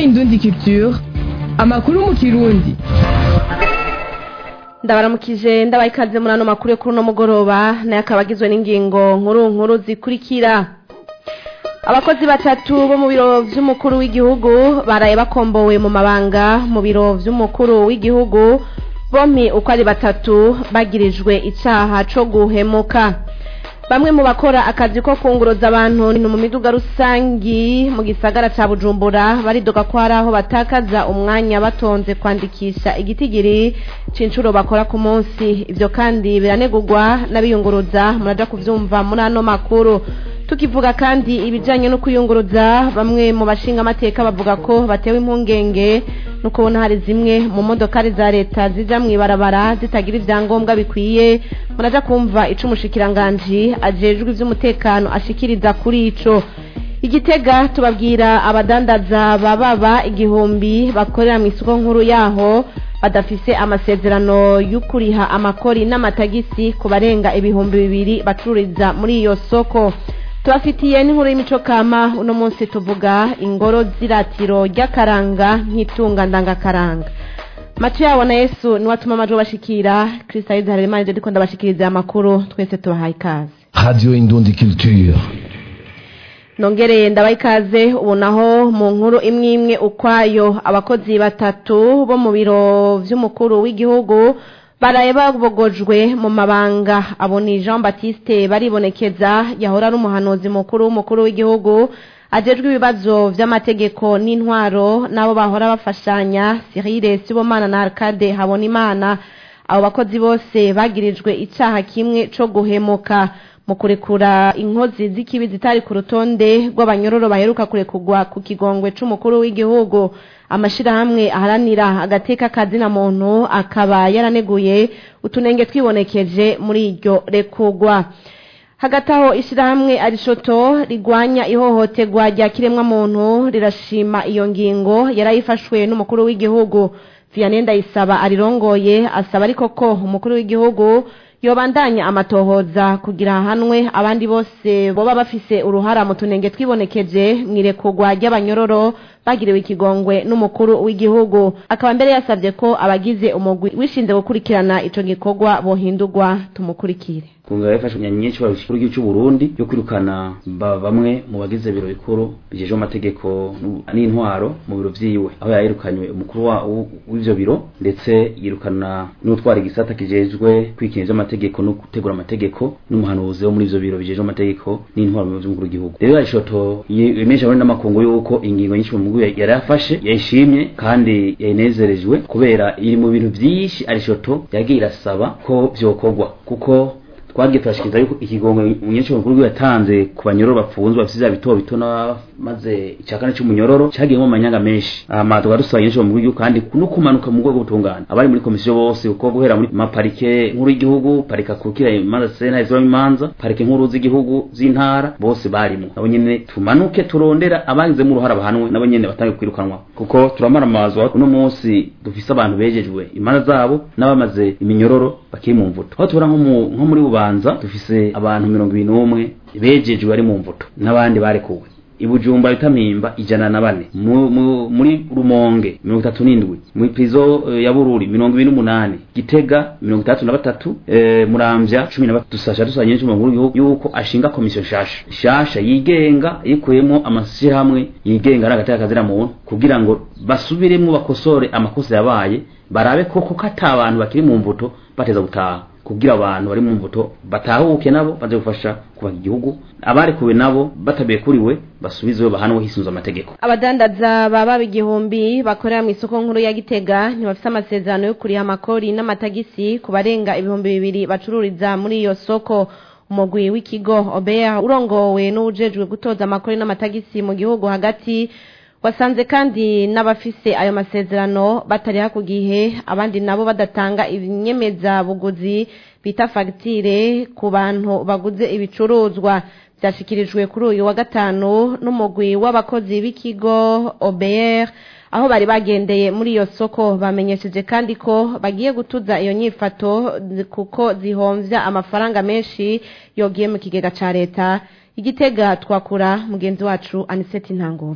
indundi culture amakuru mu kirundi ndabaramukije ndabaye ikaze muri ano makuru yo kuri uno mugoroba nayo akaba agizwe n'ingingo nkuru nkuru zikurikira abakozi batatu bo mu biro vy'umukuru w'igihugu baraye bakombowe mu mabanga mu biro vy'umukuru w'igihugu bompi uko ari batatu bagirijwe icaha co guhemuka bamwe mu bakora akazi ko kunguruza abantu ni mu miduga rusangi mu gisagara ca bujumbura baridoga ko hari aho batakaza umwanya batonze kwandikisha igitigiri c'incuro bakora ku munsi ivyo kandi biranegurwa n'abiyunguruza muraja kuvyumva muri ano makuru tukivuga kandi ibijanye no kuyunguruza bamwe mu bashinga amateka bavuga ko batewe impungenge no kubona hari zimwe mu modokari za leta zija mw'ibarabara zitagira ivyangombwa bikwiye muraja kumva ico umushikiranganji ajejwe ivy'umutekano ashikiriza kuri ico igitega tubabwira abadandaza bababa igihumbi bakorera mw'isoko nkuru yaho badafise amasezerano y'ukuriha amakori n'amatagisi ku barenga ibihumbi bibiri bacururiza muri iyo soko tubafitiye n'inkuru y'imico kama uno munsi tuvuga ingoro z'iratiro ry'akaranga nk'itunga ndangakaranga macu yabo na yesu niwe atuma amajwi bashikira kristalide harerimana ivyo ndiko ndabashikiriza amakuru twese tubahaye ikaze Radio Indundi Culture. nongereye ndabaha ikaze ubu naho mu nkuru imwe imwe ukwayo abakozi batatu bo mu biro vy'umukuru w'igihugu baraye babogojwe mu mabanga abo ni jean baptiste baribonekeza yahora ari umuhanuzi mukuru w'umukuru w'igihugu ajejwe ibibazo vy'amategeko n'intwaro n'abo bahora bafashanya cyrille sibomana na arcade habonimana abo bakozi bose bagirijwe icaha kimwe co guhemuka mu kurekura inkozi z'ikibi zitari ku rutonde rw'abanyororo baheruka kurekurwa ku kigongwe c'umukuru w'igihugu amashirahamwe aharanira agateka kazina muntu akaba yaraneguye utunenge twibonekeje muri iryo rekurwa hagati aho ishirahamwe arishoto rigwanya ihohoterwa rya kiremwa muntu rirashima iyo ngingo yarayifashwe n'umukuru w'igihugu vianney ndayisaba arirongoye asaba ariko ko umukuru w'igihugu yobandanya amatohoza kugira hanwe abandi bose boba bafise uruhara mu tunenge twibonekeje mwirekurwa ry'abanyororo bagiriwe ikigongwe n'umukuru w'igihugu akaba mbere yasabye ko abagize umugwi wishinze gukurikirana ico gikorwa bohindurwa tumukurikire kunga yafashe imyanya myinshi barusha igihugu cy'u Burundi yo kwirukana ba- bamwe mu bagize biro bikuru bijeje amategeko n'u- n'intwaro mu biro vyiwe aho yayirukanywe umukuru wa- w- w'ivyo biro ndetse yirukana n'utwara igisata kijejwe kwikinira amategeko no gutegura amategeko n'umuhanuzi wo muri ivyo biro bijeje amategeko n'intwaro mu biro vy'umukuru w'igihugu rero arishoto yemesha abandi n'amakungu yuko ingingo nyinshi mu mugwi yari yafashe yayishimye kandi yayinezerejwe kubera iri mu bintu vyinshi arishoto yagiye irasaba ko vyokorwa kuko twagiye turashikiriza yuko ikigongo umunyesha mukuru yatanze ku banyororo bafunzwe bafite vya bito bito maze icakane c'umunyororo cagiyemo amanyanga menshi ama tukaba dusaba umunyesha mukuru w'igihugu kandi no kumanuka mu rwego butungana abari muri komisiyo bose uko guhera muri maparike nkuru y'igihugu parike akukira imanza sena izibamo imanza parike nkuru z'igihugu z'intara bose barimo nabo nyene tumanuke turondera abagizemo uruhara bahanwe nabo nyene batange kwirukanwa kuko turamara amazwa uno munsi dufise abantu bejejwe imanza zabo n'abamaze iminyororo bakiri mu mvuto aho tubona nko mu- nko muri bubanza dufise abantu mirongo ibiri n'umwe bejejwe bari mu mvuto n'abandi barekuwe ibujumba bitamimba ijana na bane mu, mu, muri rumonge mirongo itatu n'indwi muri prizo eh, ya bururi mirongo ibiri n'umunani gitega mirongo itandatu na batatu eh, muramvya cumi na batatu dusasha dusanye n'icumi mu gihugu yuko ashinga komisiyo nshasha nshasha yigenga yikuyemo amashyirahamwe yigenga ari agateka kazira muntu kugira ngo basubiremwo bakosore amakosa yabaye barabe koko ko ata abantu bakiri mu mvuto bateza gutaha kugira abantu bari mu mvuto batahuke nabo baze gufasha kubaka igihugu abarekuwe nabo batabekuriwe basubizwe bahanwe hisunze amategeko abadandaza baba igihumbi bakorera mu isoko nkuru ya gitega ntibafise amasezerano yo kuriha amakori n'amatagisi ku barenga ibihumbi bibiri bacururiza muri iyo soko umugwi w'ikigo obeya urongowe n'uwujejwe gutoza amakori n'amatagisi mu gihugu hagati wasanze kandi n'abafise ayo masezerano batariha ku gihe abandi nabo badatanga inyemezabuguzi bita fagitire ku bantu baguze ibicuruzwa byashikirijwe kuri uyu wa gatanu n'umugwi w'abakozi b'ikigo OBR aho bari bagendeye muri iyo soko bamenyesheje kandi ko bagiye gutuza iyo nyifato zi- kuko zihomvya amafaranga menshi yogiye mu kigega ca leta igitega twakura mugenzi wacu aniseti ntanguvu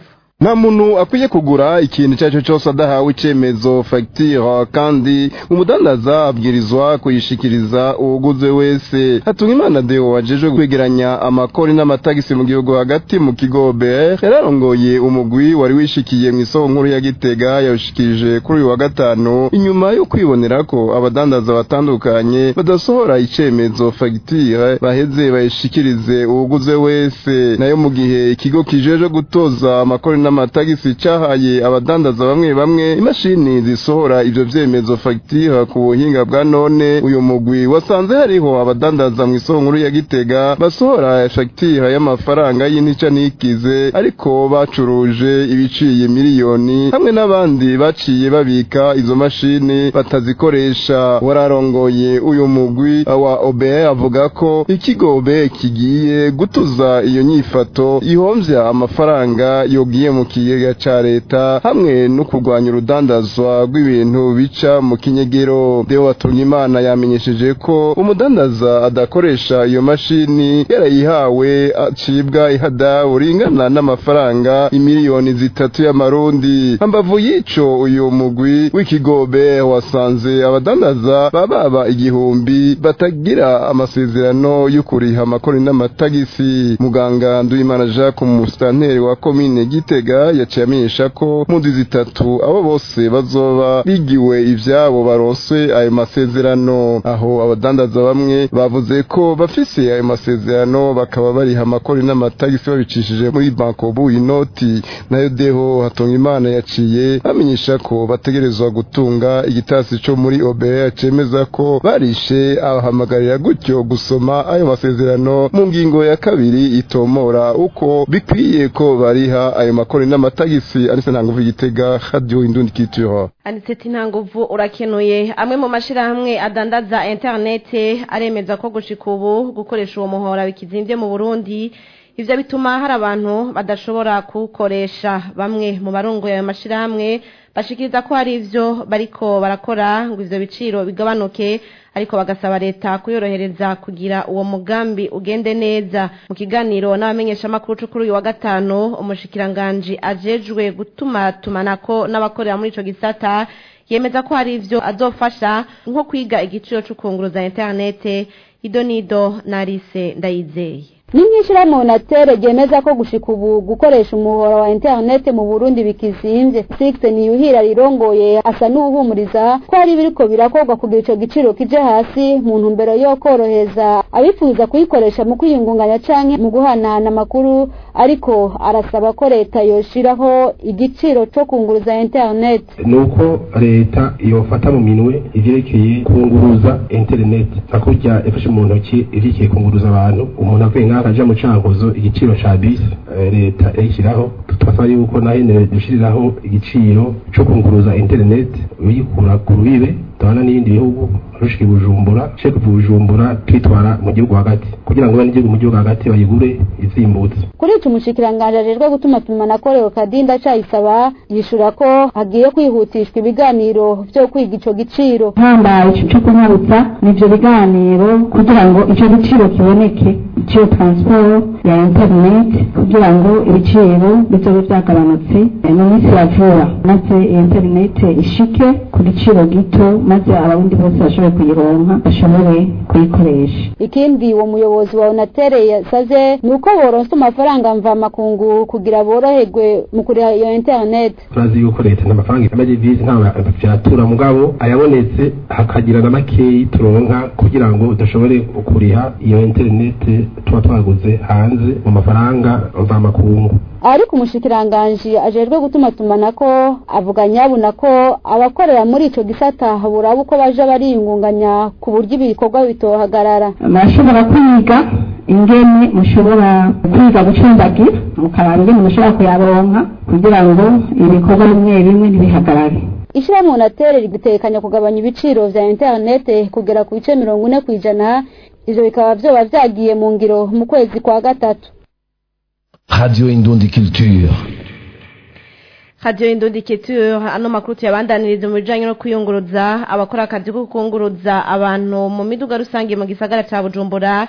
nta muntu akwiye kugura ikintu icyo ari cyo cyose adahawe icyemezo fagitire kandi umudandaza abwirizwa kuyishikiriza uwuguze wese hatunga imana deo wajejwe kwegeranya amakori n'amatagisi mu gihugu hagati mu kigo BR yararongoye umugwi wari wishikiye mu isoko nkuru ya Gitega yawushikirije kuri uyu wa gatanu inyuma yo kwibonera ko abadandaza batandukanye badasohora icyemezo fagitire baheze bayishikirize uwuguze wese nayo mu gihe ikigo kijeje gutoza amakori n'amatagisi cyahaye abadandaza bamwe bamwe imashini zisohora ivyo vyemezo fagitire ku buhinga bwa none uyu mugwi wasanze hariho abadandaza mu isoko nkuru ya Gitega basohora fagitire y'amafaranga y'intica ntikize ariko bacuruje ibiciye miliyoni hamwe n'abandi baciye babika izo mashini batazikoresha wararongoye uyu mugwi wa OBE avuga ko ikigo OBE kigiye gutuza iyo nyifato ihomvya amafaranga yogiye mu kigega ca leta hamwe no kurwanya urudandazwa rw'ibintu bica mu kinyegero Deo Watungimana yamenyesheje ko umudandaza adakoresha iyo mashini yarayihawe acibwa ihadabu ringana n'amafaranga imiliyoni zitatu y'amarundi hambavu y'ico uyu mugwi w'ikigobe wasanze abadandaza bababa igihumbi batagira amasezerano yo kuriha amakori n'amatagisi muganga Nduwimana Jacques umusitanteri wa komine Gitega yaciye amenyesha ko mu ndwi zitatu abo bose bazoba bigiwe ivyabo barose ayo masezerano aho abadandaza bamwe bavuze ko bafise ayo masezerano bakaba bariha amakori n'amatagisi babicishije muri bankobu inoti nayo deho hatunga imana yaciye bamenyesha ko bategerezwa gutunga igitasi co muri OBR cemeza ko barishe abahamagarira gutyo gusoma ayo masezerano mu ngingo ya kabiri itomora uko bikwiye ko bariha ayo makori n'amatagisi arise ntanguvu igitega radio indundi culture aniseti nta nguvu urakenuye amwe mu mashyirahamwe adandaza interinete aremeza ko gushika ubu gukoresha uwo muhora bikizimbye mu burundi ivyo bituma hari abantu badashobora kuwukoresha bamwe mu barongoye ayo mashyirahamwe bashikiriza ko hari ivyo bariko barakora ngo ivyo biciro bigabanuke ariko bagasaba leta kuyorohereza kugira uwo mugambi ugende neza mu kiganiro n'abamenyeshamakuru co kuri uyu wa gatanu umushikiranganji ajejwe gutuma tumanako n'abakorera muri ico gisata yemeza ko hari ivyo azofasha nko kwiga igiciro c'ukunguruza interinete idonido na rise ndayizeye n'imyishirahamwe onatere ryemeza ko gushika ubu gukoresha umuhora wa interinete mu burundi bikizimbye six niyuhira rirongoye asa n'uwuhumuriza ko hari ibiriko birakorwa kugira ico giciro kije hasi mu ntumbero yo korohereza abifuza kuyikoresha mu kwiyungunganya canke mu guhanahana amakuru ariko arasaba ko leta yoshiraho igiciro co kunguruza interinete nuko leta yofata mu minwe ivyerekeye kunguruza interinete hakurya yafashe mu ntoki ivyerekeye kunguruza abantu umuntu avuye ngaho akaja mu cankuzo igiciro ca bisi leta yayishyiraho twasaba yuko naho nyene dushiriraho igiciro co kunguruza interinete uyikura ku rubibe tubana n'ibindi bihugu rushika bujumbura sheka bujumbura twitwara mu gihugu hagati kugira ngo n'igihugu mu gihugu hagati bayigure izimbutse kuri ico umushikiranganje ajejwe gutuma tumana korewe kadinda cayisaba yishura ko hagiye kwihutishwa ibiganiro vyo kwiga ico giciro hambaye ico co kunyarutsa n'ivyo biganiro kugira ngo ico giciro kiboneke iciyo transport ya internet kugira ngo ibiciro bizobe vyagabanutse mu minsi ya vuba maze internet ishike ku giciro gito maze abarundi bose bashobore kuyironka bashobore kuyikoresha ikindi uwo muyobozi wa onatere yasaze ni uko boronsa amafaranga mvamakungu kugira boroherwe mu kuriha iyo internet turazi yuko leta n'amafaranga y'amadevize nta vyatura mugabo ayabonetse hakagira na makeyi turonka kugira ngo dushobore kuriha iyo internet tuba twaguze hanze mu mafaranga mvamakungu ariko umushikiranganji ajejwe gutuma tumanako avuga nyabuna ko abakorera muri ico gisata buraba uko baja bariyungunganya ku buryo ibikorwa bitohagarara murashobora kwiga ingene mushobora kwiga gucumbagira mukaraba ingene mushobora kuyaronka kugira ngo ibikorwa bimwe bimwe ntibihagarare ishirahamwe onatere rigitekanya kugabanya ibiciro vya interinete kugera ku bice mirongo ine kw'ijana ivyo bikaba vyoba vyagiye mu ngiro mu kwezi kwa gatatu Radio Indundi Culture. Radio Indundi Culture ano makuru tuyabandaniriza mu bijanye no kwiyunguruza abakora akazi ko kunguruza abantu mu miduga rusange mu gisagara ca Bujumbura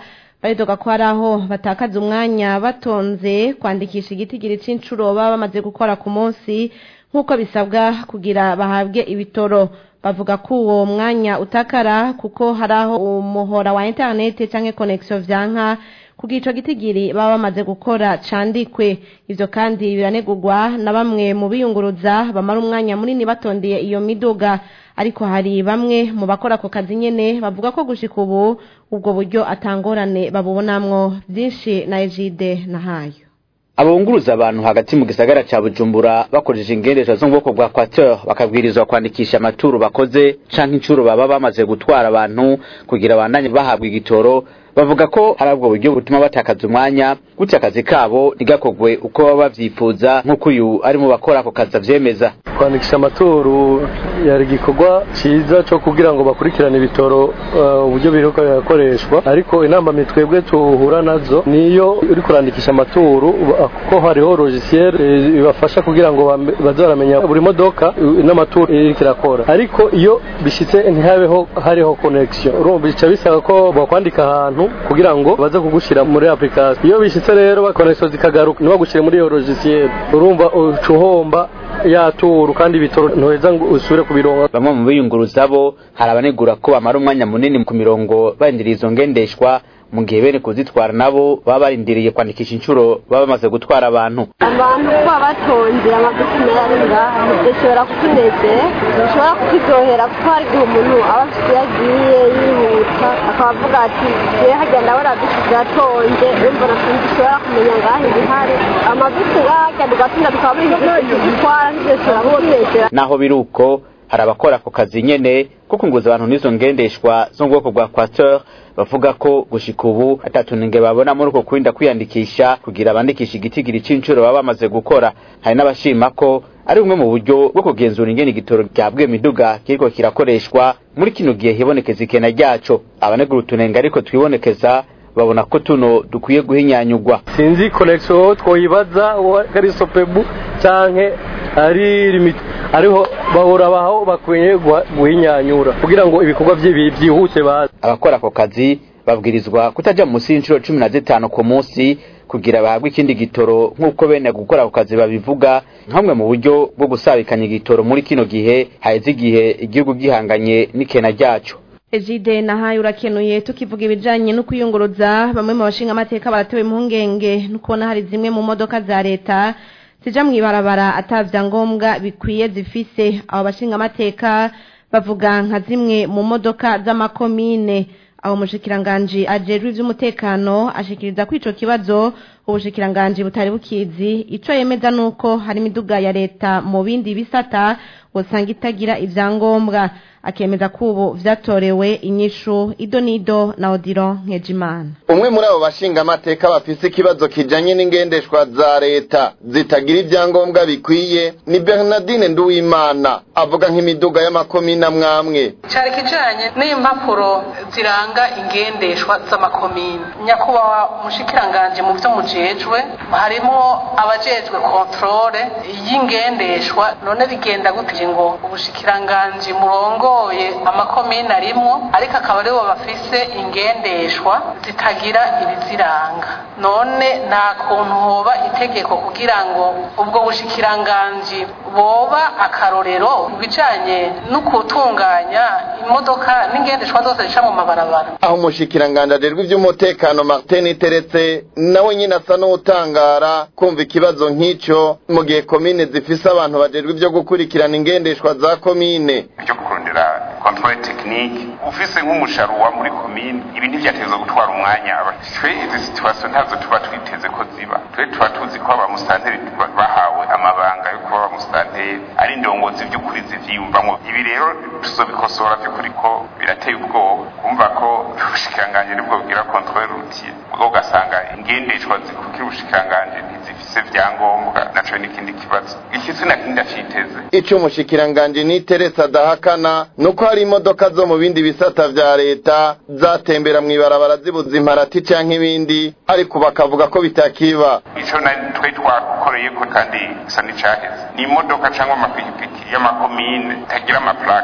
baridoga ko hari aho batakaza umwanya batonze kwandikisha igitigiri c'inshuro baba bamaze gukora ku munsi nk'uko bisabwa kugira bahabwe ibitoro bavuga ko uwo mwanya utakara kuko hari aho umuhora wa interineti canke connection vyanka kugira ico gitigiri baba bamaze gukora candikwe ivyo kandi biranegurwa na bamwe mu biyunguruza bamara umwanya munini batondeye iyo miduga ariko hari bamwe mu bakora ako kazi nyene bavuga ko gushika ubu ubwo buryo atangorane babubonamwo vyinshi na Ejide na hayo abunguruza abantu hagati mu gisagara ca Bujumbura bakoresheje ingendeshwa zo mu bwoko bwa Quater bakabwirizwa kwandikisha amaturu bakoze canke incuro baba bamaze gutwara abantu kugira bandanye bahabwa igitoro bavuga ko hari ubwo buryo butuma batakaza umwanya gutya akazi kabo ntigakogwe uko baba bavyifuza nk'uko uyu ari mu bakora ako kazi avyemeza kwandikisha amaturu yari igikorwa ciza co kugira ngo bakurikirane ibitoro uh, uburyo biriko birakoreshwa ariko inama mitwebwe tuhura nazo niyo uri kurandikisha amaturu kuko hariho logiciel ibafasha kugira ngo baze baramenya buri modoka n'amaturu iriko irakora ariko iyo bishitse ntihabeho hariho connection urumva bica bisaba ko bakwandika ahantu kugira ngo baze kugushira muri application iyo bishitse rero connection zikagaruka ntibagushire muri iyo logiciel urumva ucuhomba yaturu kandi ibitoro ntuheza ngo usubire kubironka bamwe mu biyunguruza bo hari abanegura ko bamara umwanya munini ku mirongo barindiriye izo ngendeshwa mu gihe bene kuzitwara nabo baba barindiriye kwandikisha inshuro baba bamaze gutwara abantu abantu kuba batonze amagufi ari ngaha bishobora kutunezera bishobora kuturyohera kuko hari igihe umuntu aba afite iyo agiye yihuta akaba avuga ati yewe hagenda ndabona bisi ziratonze urumva na sinzi ushobora kumenya ngaha ibihari amabisi ngaha agenda ugatinda tukaba buri gutwara n'ibyo bishobora kutunezera naho biri uko hari abakora ako kazi nyene ko kunguza abantu n'izo ngendeshwa zo mu bwoko bwa Quater bavuga ko gushika ubu atatunenge babona muri uko kurinda kwiyandikisha kugira bandikisha igitigiri c'incuro baba bamaze gukora hari n'abashima ko ari bumwe mu buryo bwo kugenzura ingene igitoro ryabwiye miduga kiriko kirakoreshwa muri kino gihe hibonekeza ikena ryaco abanegura utunenge ariko twibonekeza babona ko tuno dukwiye guhinyanyugwa sinzi connection twoyibaza kari sopebu canke ari limit ariho bahora baho bakwiye guhinyanyura kugira ngo ibikorwa byihuse baze abakora ako kazi babwirizwa kutaja munsi y'inshuro cumi na zitanu ku munsi kugira bahabwe ikindi gitoro nk'uko bene gukora ako kazi babivuga nk'amwe mu buryo bwo gusabikanya igitoro muri kino gihe haheze igihe igihugu gihanganye n'ikena ryaco Ejide na hayo urakenuye tukivuga ibijanye no kuyunguruza bamwe mu bashinga amateka baratewe impungenge no kubona hari zimwe mu modoka za leta zija mw'ibarabara atavya ngombwa bikwiye zifise abo bashinga amateka bavuga nka zimwe mu modoka z'amakomine aho umushikiranganji ajejwe ivy'umutekano ashikiriza ko ico kibazo ubushikiranganji butari bukizi ico yemeza nuko hari imiduga ya leta mu bindi bisata usanga itagira ivyangombwa akemeza ko ubu vyatorewe inyishu ido nido na odiro nkejimana umwe muri abo bashinga amateka bafise ikibazo kijanye n'ingendeshwa za leta zitagira ivyangombwa bikwiye ni bernardine nduwimana avuga nk'imiduga y'amakomine amwamwe cari kijanye n'impapuro ziranga ingendeshwa z'amakomine nyakubahwa umushikiranganje mu vyo mujejwe harimo abajejwe kontrole y'ingendeshwa none bigenda gute ngo ubushikiranganje murongoye amakomine arimwo ariko akaba aribo bafise ingendeshwa zitagira ibiziranga none nta kuntu hoba itegeko kugira ngo ubwo bushikiranganji boba akarorero mu bijanye no gutunganya imodoka n'ingendeshwa zose zica mu mabarabara aho umushikiranganje ajejwe ivy'umutekano martin iteretse nawe nyine asa n'utangara kumva ikibazo nk'ico mu gihe komine zifise abantu bajejwe ivyo gukurikirana ingendeshwa za komine byo kurondera controle technique ufise nk'umusharuwa muri komine ibi ntivyateza gutwara umwanya twe izi situation ntazo tuba twiteze ko ziba twe tuba tuzi ko abamusitanteri bahawe amabanga yo kuba abamusitanteri ari indongozi vy'ukuri zivyiyumvamwo ibi rero tuzobikosora vy'ukuri ko birateye ubwoba kumva ko ubushikiranganji nibwo bugira controle routier ubwo ugasanga ingendeshwa zikukira ubushikiranganji ntizifise vyangombwa naco n'ikindi kibazo ikisi na kindi aciteze ico umushikiranganje niteretse adahakana nuko hari imodoka zo mu bindi bisata vya leta zatembera mw'ibarabara zibuza imparati canke ibindi ariko bakavuga ko bitakiba ico na twe twakoreye ko kandi gisa n'icaheze ni imodoka cyangwa amapikipiki y'amakomine tagira amaplake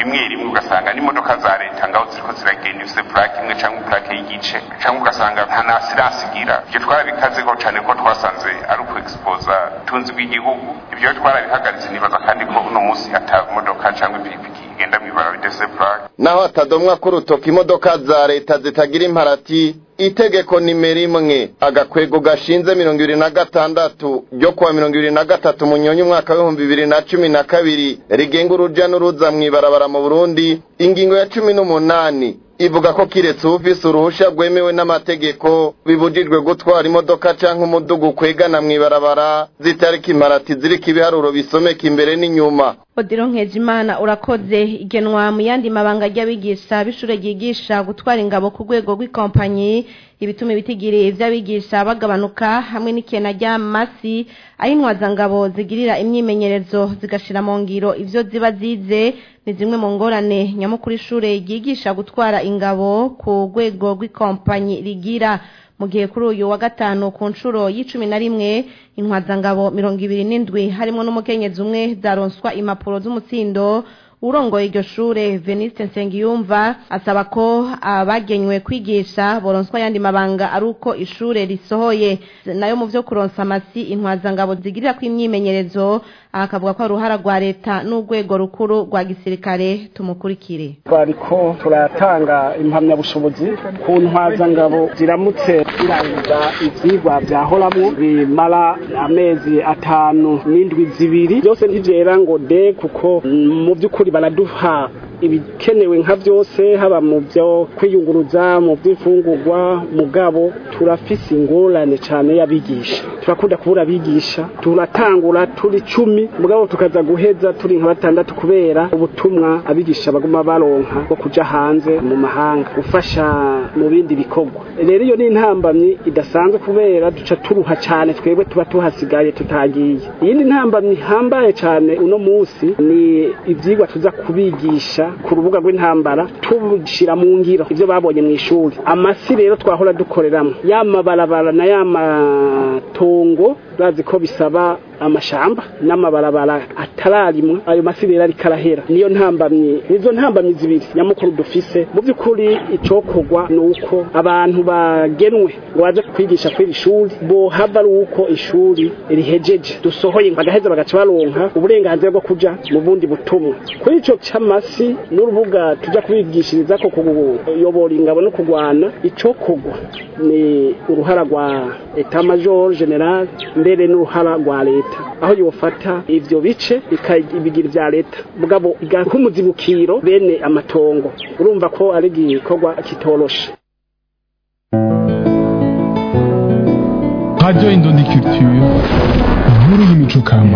rimwe rimwe ugasanga n'imodoka za leta ngaho ziriko ziragenda ifise plaque imwe cyangwa plaque y'igice cyangwa ugasanga nta na assurance igira ibyo twarabikazeho cyane ko twasanze ari uku exposa ubutunzi bw'igihugu ibyo twarabihagaritse nibaza kandi ko uno munsi ata modoka cyangwa ipikipiki igenda mw'ibara bidese plaque naho hatadomwa k'urutoki imodoka za leta zitagira imparati itegeko nimero imwe agakwego gashinze mirongo ibiri na gatandatu ryo kuwa mirongo ibiri na gatatu munyonyi umwaka w'ibihumbi bibiri na cumi na kabiri rigenga uruja n'uruza mw'ibarabara mu burundi ingingo ya cumi n'umunani ivuga ko kiretse ufise uruhusha rwemewe n'amategeko bibujijwe gutwara imodoka canke umudugu ukwegana mw'ibarabara zitariko imparati ziriko ibiharuro bisomeka imbere n'inyuma odiro nkejimana urakoze igenwa mu yandi mabanga ry'abigisha b'ishure ryigisha gutwara ingabo ku rwego rw'ikompanyi ibituma ibitigiri vy'abigisha bagabanuka hamwe n'ikena ry'amasi aho intwazangabo zigirira imyimenyerezo zigashira mu ngiro ivyo ziba zize ni zimwe mu ngorane nyamukuru ishure ryigisha gutwara ingabo ku rwego rw'ikompanyi rigira mu gihe kuri uyu wa gatanu ku nshuro y'icumi na rimwe intwazangabo mirongo ibiri n'indwi harimo n'umukenyezi umwe zaronswa impapuro z'umutsindo urongoye iryo shure veniste nsengiyumva asaba ko abagenywe kwigisha boronswa ayandi mabanga ari uko ishure risohoye nayo mu vyo kuronsa amasi intwazangabo zigirira ko imyimenyerezo akavuga ko ari uruhara rwa leta n'urwego rukuru rwa gisirikare tumukurikire twariko turatanga impamyabushobozi ku ntwazangabo ziramutse zirangiza ivyigwa vyahoramwo bimara amezi atanu n'indwi zibiri byose ntivyera ngo de kuko mu vy'ukuri baraduha ibikenewe nka byose haba mu byo kwiyunguruza mu by'imfungurwa mugabo turafise ingorane cyane y'abigisha turakunda kubura abigisha turatangura turi cumi mugabo tukaza guheza turi nka batandatu kubera ubutumwa abigisha baguma baronka bwo kuja hanze mu mahanga gufasha mu bindi bikorwa rero iyo ni intambamyi idasanzwe kubera duca turuha cyane twebwe tuba tuhasigaye tutagiye iyindi ntambamyi hambaye cyane uno munsi ni ivyigwa tuza kubigisha ku rubuga rw'intambara tubishira mu ngiro ivyo babonye mu ishuri amasi rero twahora dukoreramo yamabarabara na yamatongo bazi ko bisaba amashamba n'amabarabara atararimwa ayo masi rero ariko arahera niyo ntambamyi nizo ntambamyi zibiri nyamukuru dufise mu by'ukuri icokorwa ni uko abantu bagenwe ngo baje kwigisha kw'iri shuri bohava ari uko ishuri rihejeje dusohoye bagaheza bagaca baronka uburenganzira bwo kuja mu bundi butumwa kuri ico c'amasi n'urubuga tuja kubigishiriza ko kuyobora ingabo no kugwana icokorwa ni uruhara rwa etat major general mbere n'uruhara rwa leta aho yofata ivyo bice ikabigira vya leta mugabo igaha umuzibukiro bene amatongo urumva ko ari igikorwa kitoroshe Radio Indondi Culture, inkuru y'imico kama.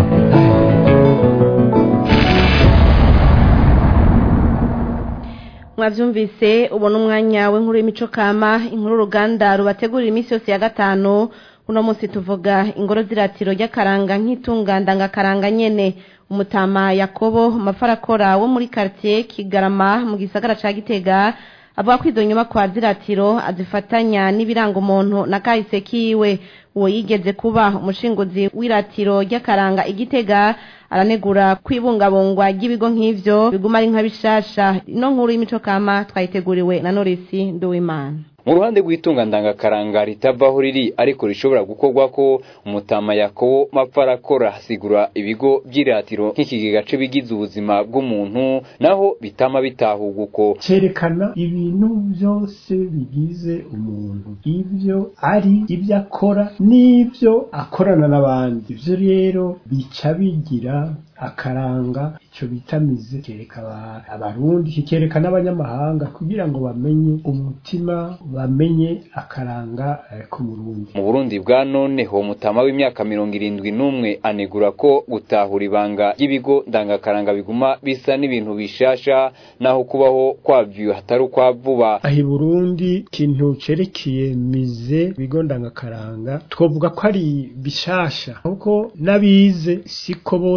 mwavyumvise ubona umwanya w'inkuru y'imico kama inkuru uruganda rubategurira iminsi yose ya gatanu uno munsi tuvuga ingoro z'iratiro ry'akaranga nk'itunga ndangakaranga nyene umutama yakobo mafarakora wo muri quartier kigarama mu gisagara ca gitega avuga ko izo nyubakwa z'iratiro azifatanya n'ibiranga umuntu na kahise kiwe uwo yigeze kuba umushinguzi w'iratiro ry'akaranga igitega aranegura kwibungabungwa ry'ibigo nk'ivyo biguma ari nka bishasha ino nkuru y'imico kama twayiteguriwe na Norisi Nduwimana mu ruhande rw'itunga ndangakaranga ritavaho riri ariko rishobora gukorwa ko umutama yakobo mapfarakora asigura ibigo by'iratiro nk'ikigega bigize ubuzima bw'umuntu naho bitama bitahurwa uko cyerekana ibintu byose bigize umuntu ibyo ari ibyo akora n'ibyo akorana n'abandi ibyo rero bica bigira akaranga icyo bita mize kereka abarundi kikereka n'abanyamahanga kugira ngo bamenye umutima bamenye akaranga ku Burundi mu Burundi bwa none ho mutama w'imyaka mirongo irindwi n'umwe anegura ko gutahura ibanga ry'ibigo ndangakaranga biguma bisa n'ibintu bishasha naho kubaho kwabyo hatari ukwa vuba aho i Burundi ikintu cerekeye mize bigo ndangakaranga twovuga ko ari bishasha kuko n'abize siko bose bati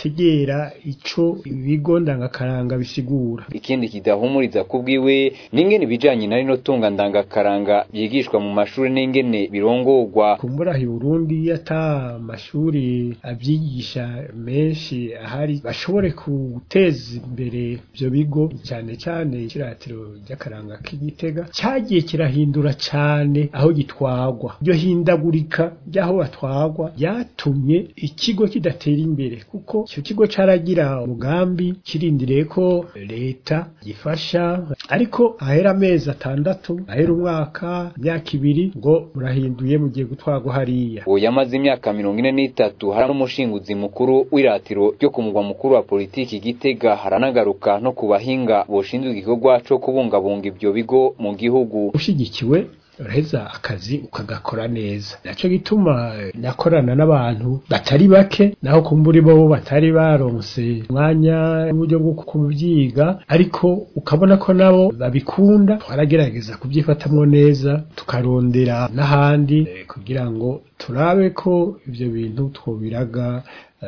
badategera ico ibigo ndangakaranga bisigura ikindi kidahumuriza kubwiwe n'ingene ibijanye na rino tunga ndangakaranga byigishwa mu mashuri n'ingene birongorwa kumbura i Burundi ata mashuri abyigisha menshi ahari bashobore guteza imbere ibyo bigo cyane cyane ikiratiro ry'akaranga k'igitega cyagiye kirahindura cyane aho gitwagwa iryo hindagurika ry'aho batwagwa ryatumye ikigo kidatera imbere kuko icyo kigo caragira umugambi kirindiriye ko leta gifasha ariko ahera amezi atandatu ahera umwaka imyaka ibiri ngo murahinduye mugiye gutwagwa hariya uwo yamaze imyaka mirongo ine n'itatu hari n'umushinguzi mukuru w'iratiro ryo ku mugwa mukuru wa politiki gitega haranagaruka no ku bahinga boshinzwe igikorwa co kubungabunga ibyo bigo mu gihugu ushigikiwe uraheza akazi ukagakora neza naco gituma nakorana n'abantu batari bake naho kumburi bo batari baronse umwanya n'uburyo bwo kubyiga ariko ukabona ko nabo babikunda twaragerageza kubyifatamwo neza tukarondera n'ahandi eh, kugira ngo turabe ko ivyo bintu twobiraga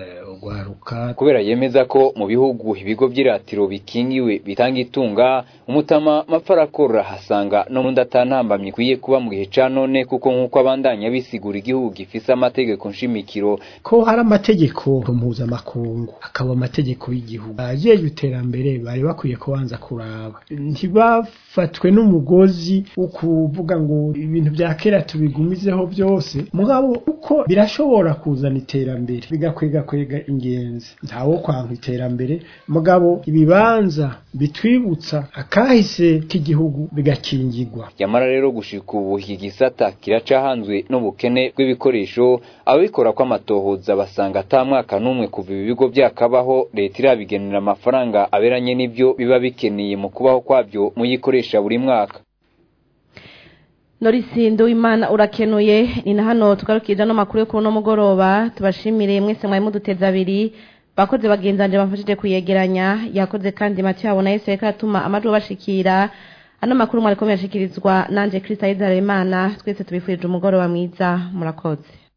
urwaruka kubera yemeza ko mu bihugu ibigo by'iratiro bikingiwe bitanga itunga umutama mapfarakora hasanga no mu ndatantambamye ikwiye kuba mu gihe ca none kuko nk'uko abandanya bisigura igihugu gifise amategeko nshimikiro ko hari amategeko mpuzamakungu akaba amategeko y'igihugu ajejwe iterambere bari bakwiye kubanza kuraba ntibafatwe n'umugozi wo kuvuga ngo ibintu bya kera tubigumizeho byose mugabo uko birashobora kuzana iterambere bigakwega kwega ingenzi ntawo kwanka iterambere mugabo ibibanza bitwibutsa akahise k'igihugu bigakingirwa yamara rero gushika ubu iki gisata kiracahanzwe n'ubukene bw'ibikoresho ababikora kw'amatohoza basanga ata mwaka n'umwe kuva ibi bigo byakabaho leta irabigenera amafaranga aberanye n'ibyo biba bikeneye mu kubaho kwabyo muyikoresha buri mwaka Norisindo imana urakenuye ni na hano tugarukije no makuru yo kuri no mugoroba tubashimire mwese mwari muduteza abiri bakoze bagenzanje bamfashije kuyegeranya yakoze kandi Mathieu abona Yesu reka atuma amajwi bashikira ano makuru mwari komeye ashikirizwa nanje Kristo Ayizara Imana twese tubifurije umugoroba mwiza murakoze